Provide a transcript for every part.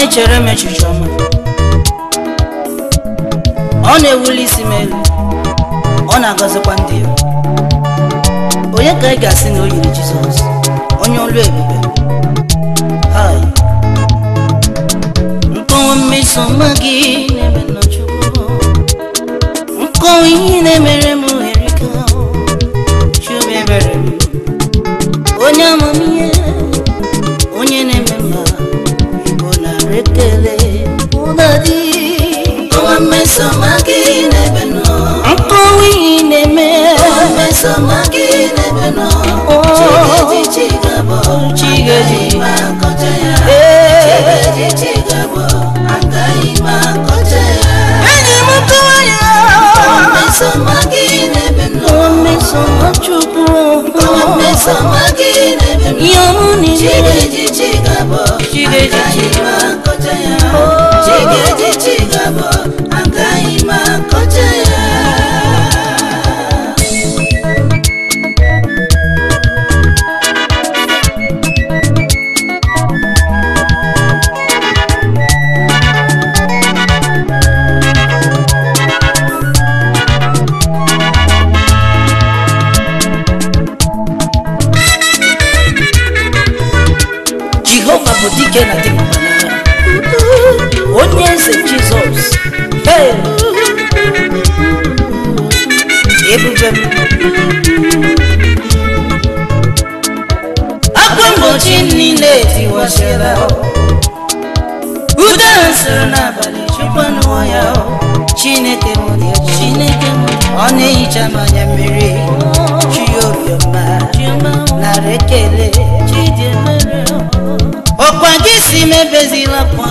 na-echere m echiche ọma ọ na-ewuli isi m elu ọ na-agọzikwa ndị ya onye ka ị ga-asị na o yiri jizọs onye olu ebube hai nkọwa mmeso ọma gị na-eme n'Chukwu nkọwa ihe na-emere m erika chube ebere m onye amamihe onye na-eme mma igbo nara ekele ụdadị Nkọwa mmeso ọma gị n'ebe nọ. nkọwa ihe na-eme Nkọwa mmeso ọma gị n'ebe nọ. Chigeji chigabo, Chigeji. agaghị m akọcha ya. Ee. Chigeji chigabo, agaghị m akọcha ya. enyi m nkọwa ya Nkọwa mmeso ọma gị n'ebe nọ. nkọwa mmeso ọma chukwu Nkọwa mmeso ọma gị n'ebe nọ. ihe ọmụ niile Chigeji chigabo, Chigeji agaghị m akọcha ya. Oh. Chigeji chigabo, agaghị m akọcha ya. jehova bụ dike na dimkpa n'agha onye eze jizọs Hey! ebube m akwa mgbochi niile tiwasịra ude ha sịrị n'abalị chekwanụọ ya chineke m dị egwu. chineke m ọ na-ehicha m anya mmiri chioriọma nara ekele ọkwa gị si mebezila kwa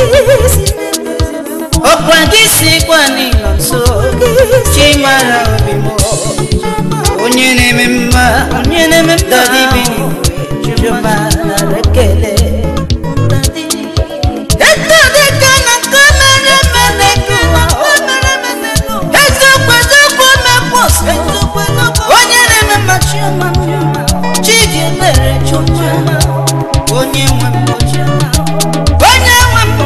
ọkwa gị si kwa n'ịnọ nso chimara obi m onye na-eme mma onye na-eme mma dadibi chioma nara ekele Eto dịka na nke mere mere gụwa eziokwu eziokwu mepụsị onye na-eme mma chioma chidi mere chioma onye nwe m onye nwe m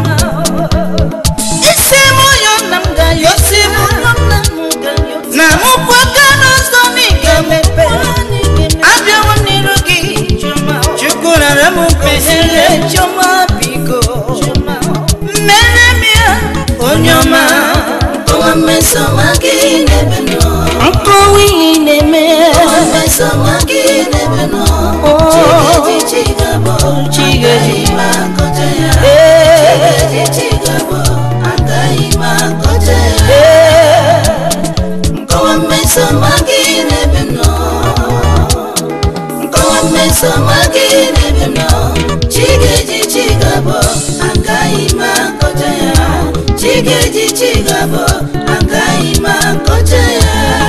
isi m ụyọ nna m ga-ayosi m na mụkwa aka n'ụzọ m ị ga-emepe abịawo n'iru gị chukwu rara m mkpesịrị chioma biko mmere m ya onye ọma Nkọwa mmeso ọma gị n'ebe nọ. nkọwa ihe na-eme Nkọwa mmeso ọma gị n'ebe nọ. Chigeji chigabo, Chigeji. agaghị m akọcha ya. Ee. Chigeji chigabo, agaghị m akọcha ya. Ee. Nkọwa mmeso ọma gị n'ebe nọ. Nkọwa mmeso ọma gị n'ebe nọ. Chigeji chigabo, agaghị m akọcha ya. Chigeji chigabo, agaghị m akọcha ya.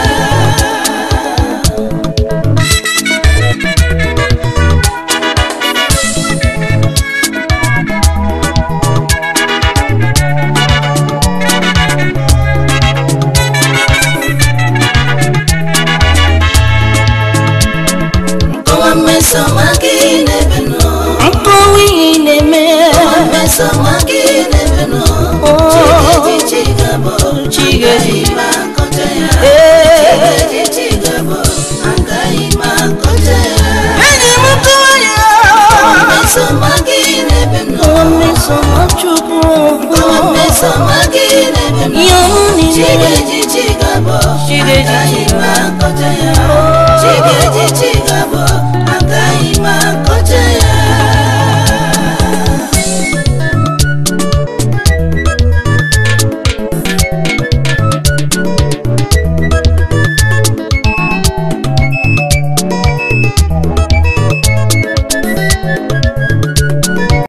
Nkọwa mmeso ọma gị n'ebe nọ. nkọwa ihe na-eme Nkọwa mmeso ọma gị n'ebe nọ. Chigeji chigabo, Chigeji. agaghị m akọcha ya. Ee. Chigeji chigabo, agaghị m akọcha ya. enyi m nkọwa ya Nkọwa mmeso ọma gị n'ebe nọ. nkọwa mmeso ọma chukwu Nkọwa mmeso ọma gị n'ebe nọ. ihe ọmụ niile